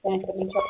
ጤና ይስጥልኝ ቻፓ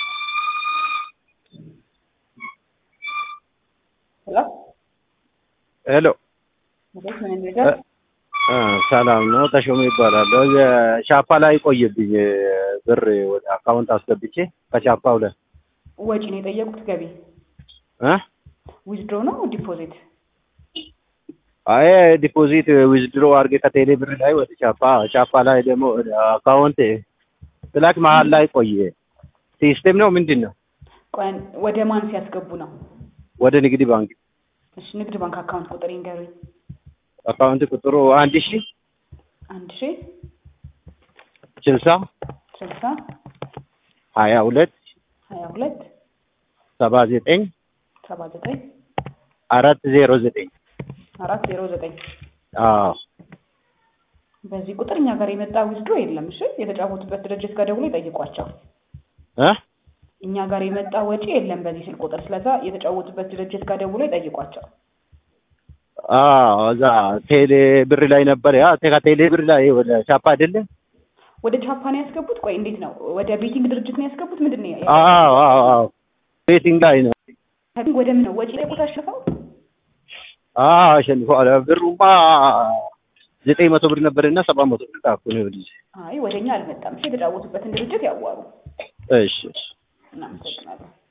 ሄሎ ሄሎ እንዴት ምን ነገር እ ሰላም ነው። ተሾመ ይባላለሁ። የቻፓ ላይ ቆየብኝ ብር ወደ አካውንት አስገብቼ ከቻፓው ላይ ወጪ ነው የጠየቁት ገቢ እ ዊዝድሮ ነው ዲፖዚት አይ ዲፖዚት ዊዝድሮ አድርጌ ከቴሌ ብር ላይ ወደ ቻፓ ቻፓ ላይ ደግሞ ወደ አካውንት ስላክ መሀል ላይ ቆየ። ሲስተም ነው ምንድን ነው? ቆን ወደ ማን ሲያስገቡ ነው? ወደ ንግድ ባንክ እሺ ንግድ ባንክ አካውንት ቁጥር ይንገሩኝ። አካውንት ቁጥሩ አንድ ሺ አንድ ሺ ስልሳ ስልሳ ሀያ ሁለት ሀያ ሁለት ሰባ ዘጠኝ ሰባ ዘጠኝ አራት ዜሮ ዘጠኝ አራት ዜሮ ዘጠኝ አዎ በዚህ ቁጥር እኛ ጋር የመጣ ዊዝድሮ የለም። እሺ የተጫወቱበት ድርጅት ጋር ደውሎ ይጠይቋቸው። እ እኛ ጋር የመጣ ወጪ የለም በዚህ ስልክ ቁጥር። ስለዛ የተጫወቱበት ድርጅት ጋር ደውሎ ይጠይቋቸው። አዎ እዛ ቴሌ ብር ላይ ነበር። ያ ከቴሌ ብር ላይ ወደ ቻፓ አይደለም። ወደ ጃፓን ያስገቡት? ቆይ እንዴት ነው? ወደ ቤቲንግ ድርጅት ነው ያስገቡት? ምንድን ነው ያ- አዎ አዎ አዎ ቤቲንግ ላይ ነው። ከቤቲንግ ወደ ምን ነው ወጪ ጠይቁት አሸፈው? አዎ አሸንፈዋል። ብሩማ ዘጠኝ መቶ ብር ነበርና ሰባት መቶ ብር ጣኩ ነው ልጅ። አይ ወደኛ አልመጣም። እሺ የተጫወቱበትን ድርጅት ያዋሩ። እሺ እሺ እናመሰግናለን።